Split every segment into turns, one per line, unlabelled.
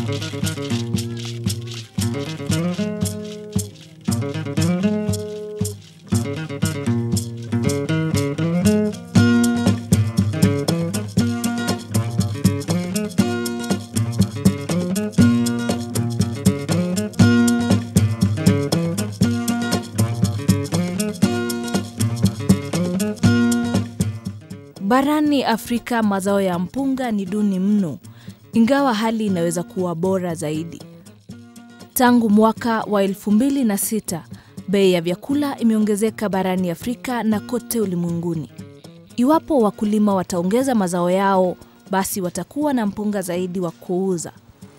Barani Afrika mazao ya mpunga ni duni mno, ingawa hali inaweza kuwa bora zaidi. Tangu mwaka wa 2006 bei ya vyakula imeongezeka barani Afrika na kote ulimwenguni. Iwapo wakulima wataongeza mazao yao, basi watakuwa na mpunga zaidi wa kuuza.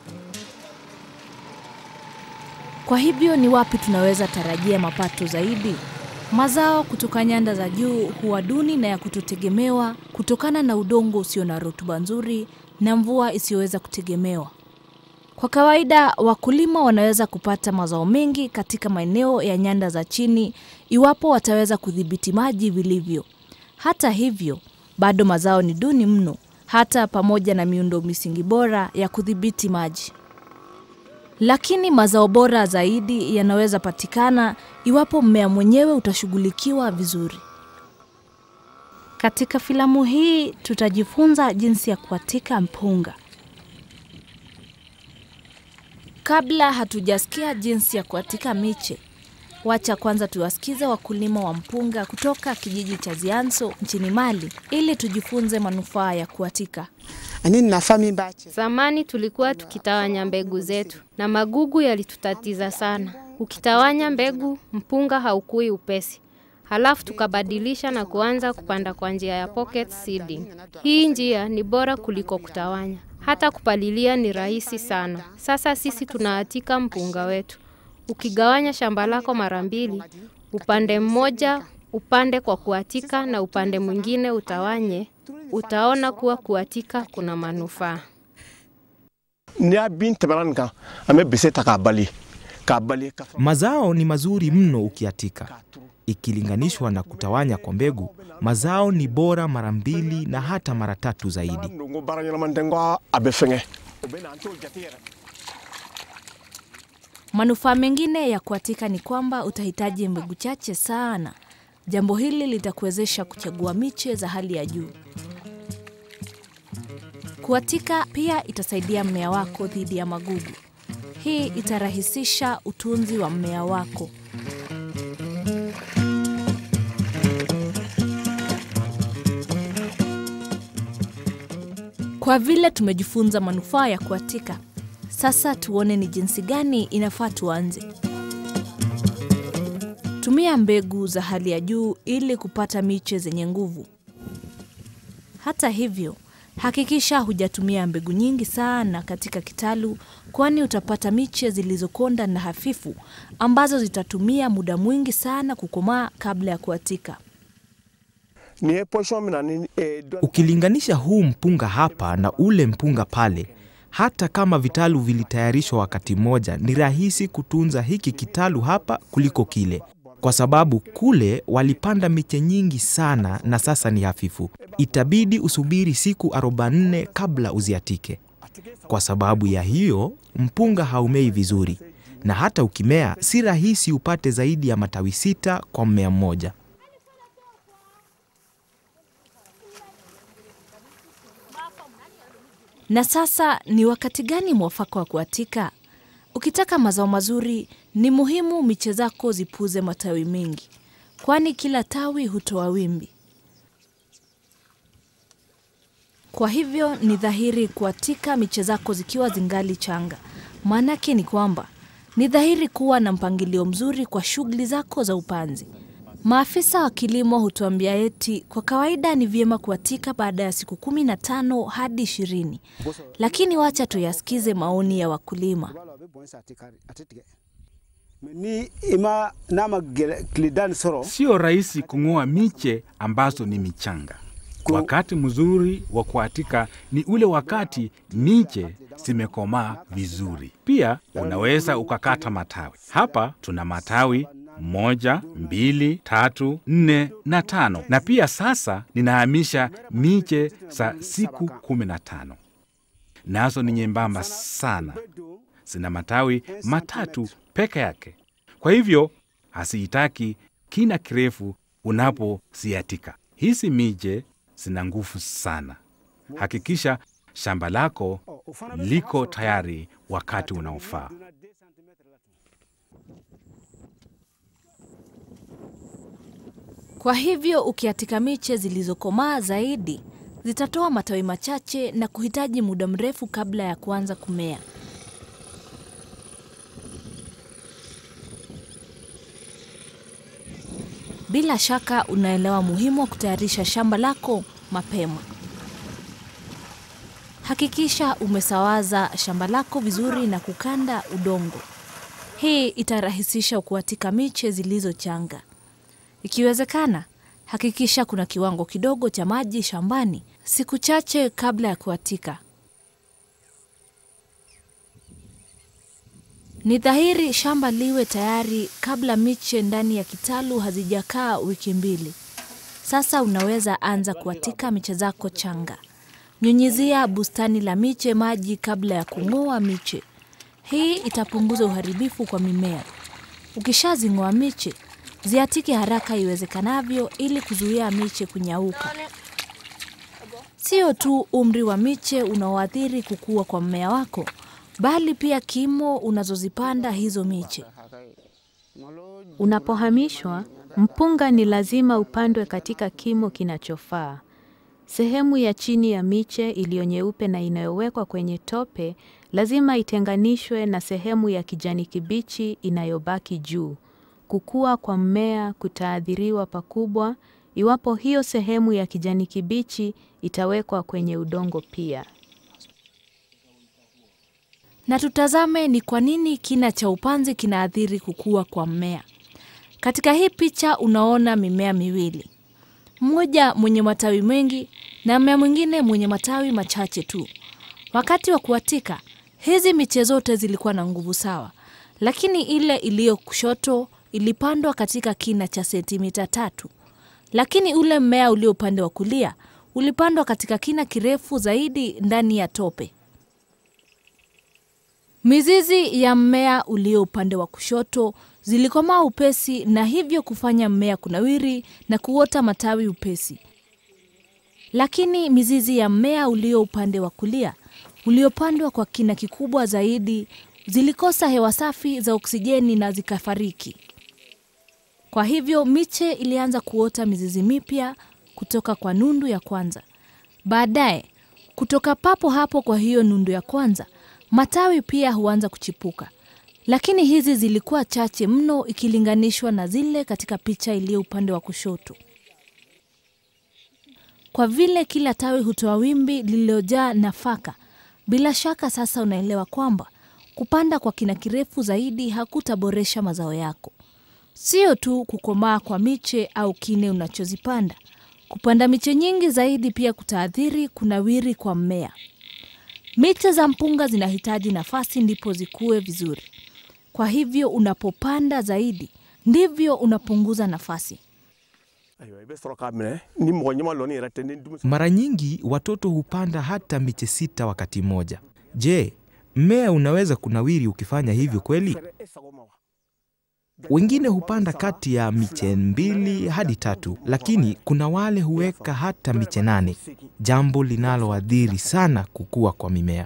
Kwa hivyo ni wapi tunaweza tarajia mapato zaidi? Mazao kutoka nyanda za juu huwa duni na ya kutotegemewa kutokana na udongo usio na rutuba nzuri na mvua isiyoweza kutegemewa. Kwa kawaida, wakulima wanaweza kupata mazao mengi katika maeneo ya nyanda za chini iwapo wataweza kudhibiti maji vilivyo. Hata hivyo, bado mazao ni duni mno, hata pamoja na miundo misingi bora ya kudhibiti maji. Lakini mazao bora zaidi yanaweza patikana iwapo mmea mwenyewe utashughulikiwa vizuri. Katika filamu hii tutajifunza jinsi ya kuatika mpunga. Kabla hatujasikia jinsi ya kuatika miche, wacha kwanza tuwasikize wakulima wa mpunga kutoka kijiji cha Zianso nchini Mali ili tujifunze manufaa ya kuatika.
ani nafa min b'a cɛ
Zamani tulikuwa tukitawanya mbegu zetu na magugu yalitutatiza sana. Ukitawanya mbegu, mpunga haukui upesi. Halafu tukabadilisha na kuanza kupanda kwa njia ya pocket seeding. Hii njia ni bora kuliko kutawanya. Hata kupalilia ni rahisi sana. Sasa sisi tunaatika mpunga wetu. Ukigawanya shamba lako mara mbili, upande mmoja upande kwa kuatika na upande mwingine utawanye, utaona kuwa kuatika kuna manufaa.
n'i y'a bin tɛmɛna nin kan an bɛ bese ta k'a bali k'a bali ka
Mazao ni mazuri mno ukiatika. Ikilinganishwa na kutawanya kwa mbegu, mazao ni bora mara mbili na hata mara tatu zaidi.
don ko baara ɲɛnama tɛ n ko a bɛ fɛngɛ o bɛ na an t'o jate yɛrɛ
Manufaa mengine ya kuatika ni kwamba utahitaji mbegu chache sana. Jambo hili litakuwezesha kuchagua miche za hali ya juu. Kuatika pia itasaidia mmea wako dhidi ya magugu. Hii itarahisisha utunzi wa mmea wako. Kwa vile tumejifunza manufaa ya kuatika, sasa tuone ni jinsi gani inafaa tuanze. Tumia mbegu za hali ya juu ili kupata miche zenye nguvu. Hata hivyo, hakikisha hujatumia mbegu nyingi sana katika kitalu, kwani utapata miche zilizokonda na hafifu ambazo zitatumia muda mwingi sana kukomaa kabla ya kuatika.
nin ye pɔsiyɔn min na ni eh, dɔn
Ukilinganisha huu mpunga hapa na ule mpunga pale, hata kama vitalu vilitayarishwa wakati mmoja, ni rahisi kutunza hiki kitalu hapa kuliko kile, kwa sababu kule walipanda miche nyingi sana na sasa ni hafifu. Itabidi usubiri siku 44 kabla uziatike. Kwa sababu ya hiyo, mpunga haumei vizuri, na hata ukimea, si rahisi upate zaidi ya matawi sita kwa mmea mmoja.
Na sasa ni wakati gani mwafaka wa kuatika? Ukitaka mazao mazuri, ni muhimu miche zako zipuze matawi mengi, kwani kila tawi hutoa wimbi. Kwa hivyo ni dhahiri kuatika miche zako zikiwa zingali changa. Maanake ni kwamba ni dhahiri kuwa na mpangilio mzuri kwa shughuli zako za upanzi. Maafisa wa kilimo hutuambia eti kwa kawaida ni vyema kuatika baada ya siku kumi na tano hadi ishirini, lakini wacha tuyasikize maoni ya wakulima.
a bɛ bɔn sa a tɛ kari a tɛ tigɛ mɛ ni i ma n'a ma gɛlɛ tile da ni sɔrɔ
Sio rahisi kung'oa miche ambazo ni michanga. Wakati mzuri wa kuatika ni ule wakati miche zimekomaa vizuri. Pia unaweza ukakata matawi. Hapa tuna matawi moja, mbili, tatu, nne na tano, na pia sasa ninahamisha miche za siku kumi na tano, nazo ni nyembamba sana. zina matawi matatu peke yake. Kwa hivyo hasihitaki kina kirefu unaposiatika. Hizi miche zina nguvu sana. Hakikisha shamba lako liko tayari wakati unaofaa.
Kwa hivyo ukiatika miche zilizokomaa zaidi zitatoa matawi machache na kuhitaji muda mrefu kabla ya kuanza kumea. Bila shaka unaelewa muhimu wa kutayarisha shamba lako mapema. Hakikisha umesawaza shamba lako vizuri na kukanda udongo. Hii itarahisisha kuatika miche zilizochanga. Ikiwezekana, hakikisha kuna kiwango kidogo cha maji shambani siku chache kabla ya kuatika. Ni dhahiri shamba liwe tayari kabla miche ndani ya kitalu hazijakaa wiki mbili. Sasa unaweza anza kuatika miche zako changa. Nyunyizia bustani la miche maji kabla ya kung'oa miche. Hii itapunguza uharibifu kwa mimea. Ukishazing'oa miche, ziatike haraka iwezekanavyo ili kuzuia miche kunyauka. Sio tu umri wa miche unaoathiri kukua kwa mmea wako, bali pia kimo unazozipanda hizo miche.
Unapohamishwa, mpunga ni lazima upandwe katika kimo kinachofaa. Sehemu ya chini ya miche iliyo nyeupe na inayowekwa kwenye tope lazima itenganishwe na sehemu ya kijani kibichi inayobaki juu. Kukua kwa mmea kutaathiriwa pakubwa iwapo hiyo sehemu ya kijani kibichi itawekwa kwenye udongo pia.
Na tutazame ni kwa nini kina cha upanzi kinaathiri kukua kwa mmea. Katika hii picha unaona mimea miwili, mmoja mwenye matawi mengi na mmea mwingine mwenye matawi machache tu. Wakati wa kuatika, hizi miche zote zilikuwa na nguvu sawa, lakini ile iliyo kushoto ilipandwa katika kina cha sentimita tatu, lakini ule mmea ulio upande wa kulia ulipandwa katika kina kirefu zaidi ndani ya tope. Mizizi ya mmea ulio upande wa kushoto zilikomaa upesi na hivyo kufanya mmea kunawiri na kuota matawi upesi. Lakini mizizi ya mmea ulio upande wa kulia uliopandwa kwa kina kikubwa zaidi zilikosa hewa safi za oksijeni na zikafariki. Kwa hivyo miche ilianza kuota mizizi mipya kutoka kwa nundu ya kwanza. Baadaye, kutoka papo hapo kwa hiyo nundu ya kwanza, matawi pia huanza kuchipuka. Lakini hizi zilikuwa chache mno ikilinganishwa na zile katika picha iliyo upande wa kushoto. Kwa vile kila tawi hutoa wimbi lililojaa nafaka, bila shaka sasa unaelewa kwamba kupanda kwa kina kirefu zaidi hakutaboresha mazao yako. Sio tu kukomaa kwa miche au kine unachozipanda. Kupanda miche nyingi zaidi pia kutaathiri kunawiri kwa mmea. Miche za mpunga zinahitaji nafasi ndipo zikue vizuri. Kwa hivyo unapopanda zaidi, ndivyo unapunguza nafasi.
Mara nyingi watoto hupanda hata miche sita wakati mmoja. Je, mmea unaweza kunawiri ukifanya hivyo kweli? Wengine hupanda kati ya miche mbili hadi tatu, lakini kuna wale huweka hata miche nane, jambo linaloathiri sana kukua kwa mimea.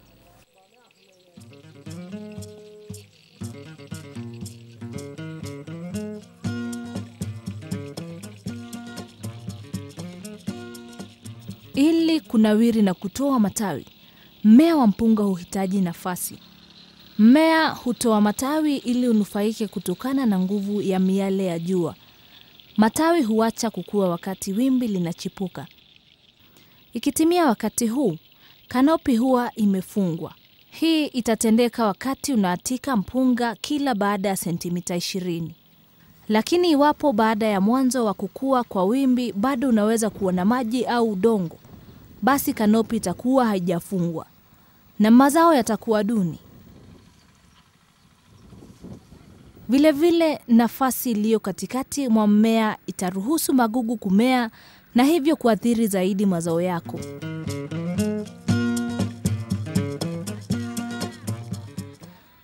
Ili kunawiri na kutoa matawi, mmea wa mpunga huhitaji nafasi. Mmea hutoa matawi ili unufaike kutokana na nguvu ya miale ya jua. Matawi huacha kukua wakati wimbi linachipuka. Ikitimia wakati huu, kanopi huwa imefungwa. Hii itatendeka wakati unaatika mpunga kila baada ya sentimita ishirini. Lakini iwapo baada ya mwanzo wa kukua kwa wimbi bado unaweza kuona maji au udongo, basi kanopi itakuwa haijafungwa na mazao yatakuwa duni. Vilevile, nafasi iliyo katikati mwa mmea itaruhusu magugu kumea na hivyo kuathiri zaidi mazao yako.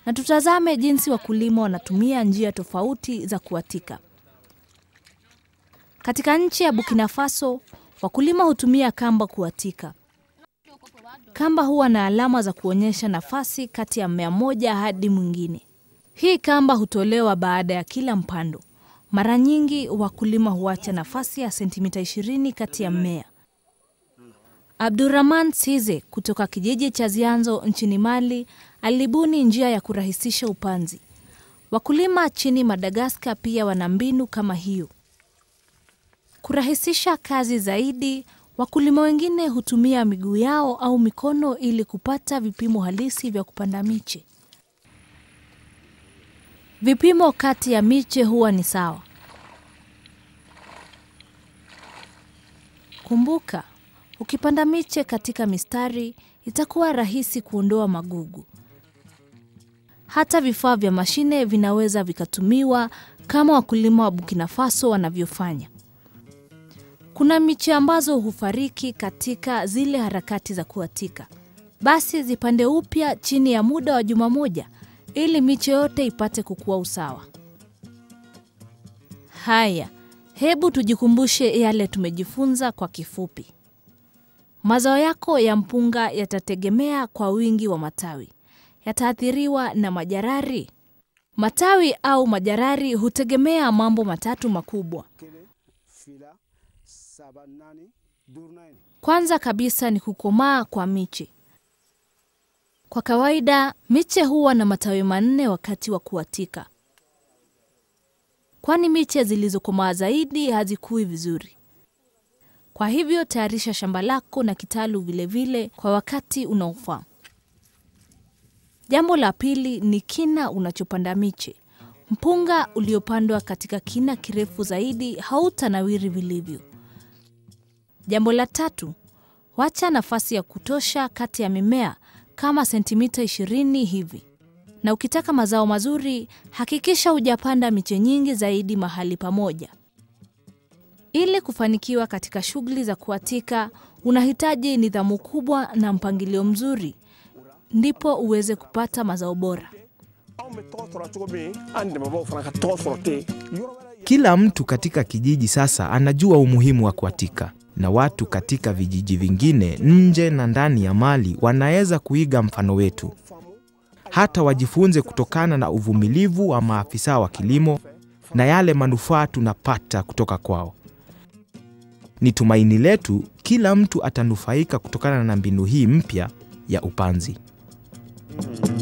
na tutazame jinsi wakulima wanatumia njia tofauti za kuatika. Katika nchi ya Burkina Faso, wakulima hutumia kamba kuatika. Kamba huwa na alama za kuonyesha nafasi kati ya mmea mmoja hadi mwingine. Hii kamba hutolewa baada ya kila mpando. Mara nyingi wakulima huacha nafasi ya sentimita 20 kati ya mmea. Abdurrahman Size kutoka kijiji cha Zianzo nchini Mali alibuni njia ya kurahisisha upanzi. Wakulima chini Madagaskar pia wana mbinu kama hiyo. Kurahisisha kazi zaidi, wakulima wengine hutumia miguu yao au mikono ili kupata vipimo halisi vya kupanda miche. Vipimo kati ya miche huwa ni sawa. Kumbuka, ukipanda miche katika mistari itakuwa rahisi kuondoa magugu. Hata vifaa vya mashine vinaweza vikatumiwa kama wakulima wa Burkina Faso wanavyofanya. Kuna miche ambazo hufariki katika zile harakati za kuatika, basi zipande upya chini ya muda wa juma moja ili miche yote ipate kukua usawa. Haya, hebu tujikumbushe yale tumejifunza kwa kifupi. Mazao yako ya mpunga yatategemea kwa wingi wa matawi. Yataathiriwa na majarari. Matawi au majarari hutegemea mambo matatu makubwa.
fila saba nane dur nane
Kwanza kabisa ni kukomaa kwa miche. Kwa kawaida miche huwa na matawi manne wakati wa kuatika, kwani miche zilizokomaa zaidi hazikui vizuri. Kwa hivyo tayarisha shamba lako na kitalu vilevile vile kwa wakati unaofaa. Jambo la pili ni kina unachopanda miche. Mpunga uliopandwa katika kina kirefu zaidi hautanawiri vilivyo. Jambo la tatu, wacha nafasi ya kutosha kati ya mimea kama sentimita 20 hivi. Na ukitaka mazao mazuri, hakikisha hujapanda miche nyingi zaidi mahali pamoja. Ili kufanikiwa katika shughuli za kuatika, unahitaji nidhamu kubwa na mpangilio mzuri, ndipo uweze kupata mazao bora.
anw bɛ tɔgɔ sɔrɔ cogo min an dɛmɛbaaw fana ka tɔgɔ sɔrɔ ten yɔrɔ wɛrɛ
Kila mtu katika kijiji sasa anajua umuhimu wa kuatika, na watu katika vijiji vingine nje na ndani ya Mali wanaweza kuiga mfano wetu, hata wajifunze kutokana na uvumilivu wa maafisa wa kilimo na yale manufaa tunapata kutoka kwao. Ni tumaini letu kila mtu atanufaika kutokana na mbinu hii mpya ya upanzi.